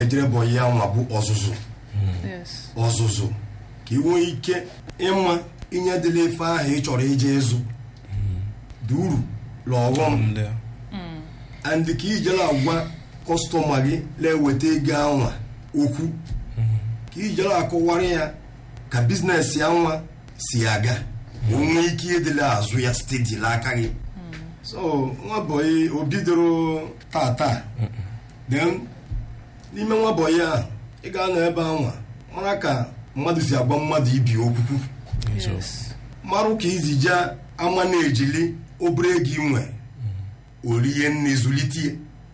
ederebọ ya nwa bụ ọzụzụ yes ọzụzụ ka ị nwee ike ịma inye dịla ife ahụ ị chọrọ ije ịzụ dị uru na ọghọm Ndị a. and ka ijela agwa kọstọma gị na-eweta ego anwa okwu ka ijela akọwara ya ka biznes ya nwa si aga ma o nwee ike ịdịla azụ ya stedila aka gị so nwa bọyị o bidoro tata then n'ime nwa bọyị ahụ ị ga-anọ ebe anwa mara ka mmadụ si agba mmadụ ibi okwukwu yes marụ ka izije ama na-ejili obere ego inwe orie nne zụlitie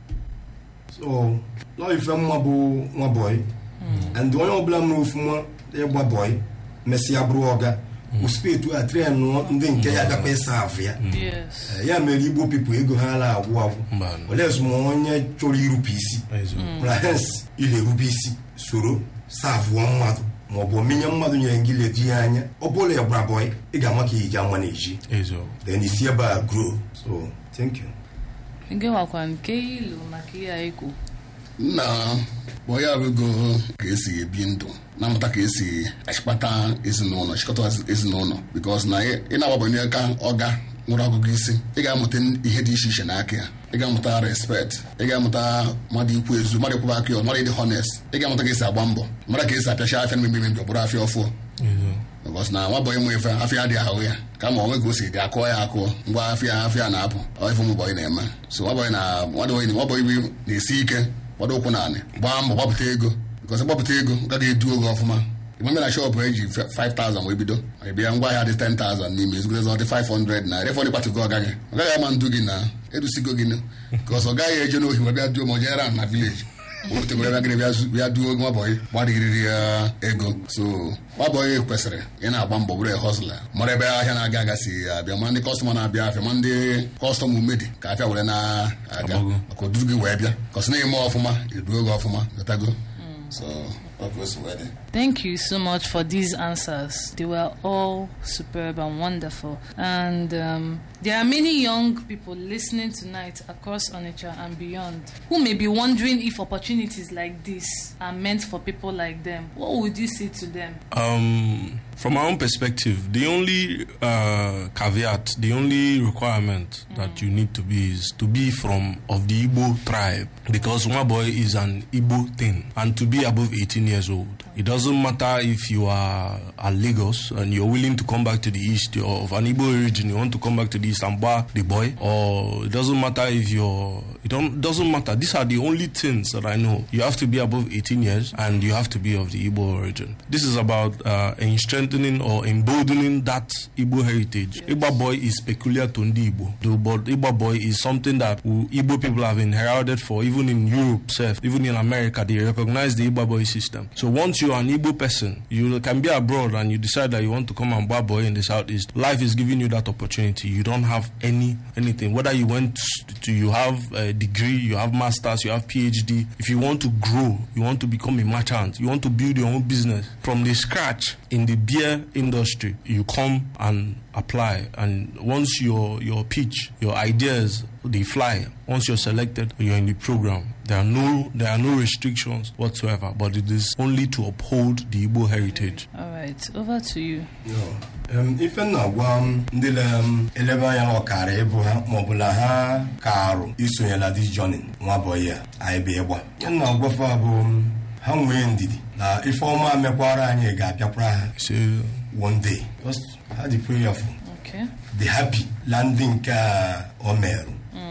so lọ ife mma bụ nwa bọyị and onye ọbụla mere ofuma ịgba bọyị mesịa bụrụ ọga uspektu a tren ndị nke ya gakwa ịsa afụ ya yes Eh, ya mere igbo pipụ ego ha na agwụ agwụ Mba. olee ma onye chọrọ irupu isi Eziokwu. mara hens ile erube isi soro savụọ mmadụ maọbụ omenye mmadụ nyere gị letu ihe anya ọ bụla ya gbara bọyị ị ga-ama ka iji ama na-eji Eziokwu. then isi ebe a grow so thank you nke nwakwa nke ilu maka ihe anyị kwu nna bụ ya abụgo ka esi ebi ndụ na-amụta ka esi achịkpata ezinụlọ chịkọta ezinụlọ bikos na ị ị na-agbabanye aka ọga nwere ọgụgụ isi ị ga-amụta ihe dị iche iche n'aka ya ị ga-amụta respect ị ga-amụta mmadụ ikwu ezu mmadụ ịkwụba aka ya mmadụ ịdị honest ị ga-amụta ka esi agba mbọ mmadụ ka esi apịacha afịa na mmebi ọ bụrụ afịa ọfụọ Eziokwu. bikos na nwa bọyị nwe ife afịa adịghị ahụ ya kama onwe ka o si dị akụọ ya akụọ ngwa afịa afịa na-apụ ọ ife ụmụ bọyị na-eme so nwa bọyị na nwa bọyị na-esi ike gbado ụkwụ naanị gbaa mbọ gbapụta ego bikos gbapụta ego gaghị edu oge ọfụma ịmame na shọpụ eji 5000 wee bido bịa ngwa ahịa dị 10000 n'ime ezugoro ọ dị 500 na refọdụ kpatụgo ọ gaghị ọ gaghị ama ndu gị na edusigo gị bikos ọ gaghị eje n'ohi wee bịa duo ma o jere na vileji otegoro bịa gịnị bịa- bịa duo nwabọyị gbarịrịrị ya ego so nwabọyị kwesịrị ị na-agba mbọ bụrụ hosla mara ebe ahịa na-aga aga si abịa ma ndị kọstọma na-abịa afịa ma ndị kọstọma umedi ka afịa were na-aga Agbago. maka oduru gị wee bịa kọsị na-eme ọfụma eduo gị ọfụma gotago so ọ ka o si wee dị Thank you so much for these answers. They were all superb and wonderful. And um, there are many young people listening tonight across Onitsha and beyond who may be wondering if opportunities like this are meant for people like them. What would you say to them? Um, from my own perspective, the only uh, caveat, the only requirement that you need to be is to be from of the Igbo tribe, because boy is an Igbo thing, and to be above 18 years old. It doesn't matter if you are at Lagos and you're willing to come back to the east, you're of an Igbo origin, you want to come back to the east and bar the boy, or it doesn't matter if you're, it don't, doesn't matter. These are the only things that I know. You have to be above 18 years and you have to be of the Igbo origin. This is about uh, in strengthening or emboldening that Igbo heritage. Igbo boy is peculiar to Ndi Igbo, though, but Igbo boy is something that we- Igbo people have inherited for, even in Europe, self, even in America, they recognize the Igbo boy system. So once you're an Igbo person, you can be abroad and you decide that you want to come and bar boy in the southeast. Life is giving you that opportunity. You don't have any anything. Whether you went to, you have a degree, you have masters, you have PhD. If you want to grow, you want to become a merchant, you want to build your own business from the scratch in the beer industry, you come and apply. And once your your pitch, your ideas, they fly. Once you're selected, you're in the program. There are no there are no restrictions whatsoever. But it is only to uphold the Igbo heritage. All right, over to you. No. Em, ife m na-agwa m ndị na-elebe anya na ọkara ịbụ ha maọbụ na ha karụ isonyela dis jonin nwa bọyị a anyị bụ ịgba ihe m na-agwafa bụ m, ha nwee ndidi na ife ọma mekwara anyị ga-abịakwara ha So one day just ha dị prayerful Okay. dị happy landị nke a o merụ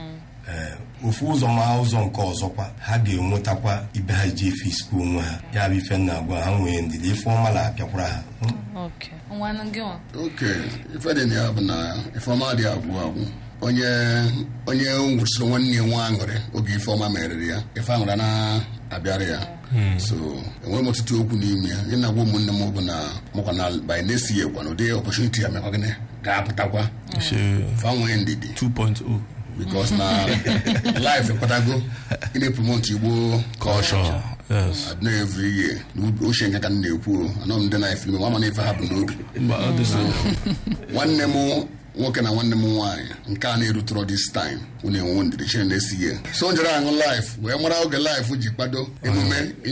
Ee, ofu ụzọ ma ụzọ nke ọzọkwa ha ga-enwetakwa ibe ha ji efe isikwu onwe ha ya bụ ife m na-agwa ha nwee ndidi ife ọma na-abịakwara ha Okay. Nwanne gị nwa? oke ife dị na ya bụ na ifeọma dị agwụ agwụ onye onye nwụsịrị nwanne ya nwa aṅụrị oge ifeọma meriri ya ife aṅụrị na-abịara ya so enwere m ọtụtụ okwu n'ime ya ihe na-agwa ụmụnne m bụ na mụkwa na by na-esi ya gwa na ụdị ọpọchuniti ya mekwa gịnị ga-apụtakwa so fa nwee ndidi 2.0 because na life ekwatago ị na-epromote igbo culture. Yes. adịna every year na ochie nke ka m na-ekwu o anọ m ndị na-efe ime ma na ife ha bụ n'obi But all this nwanne m nwoke na nwanne m nwaanyị nke a na-erutụrụ this time unu enwe ndidi chere na-esi ya so njere aṅụ life wee mara oge life ji kwado emume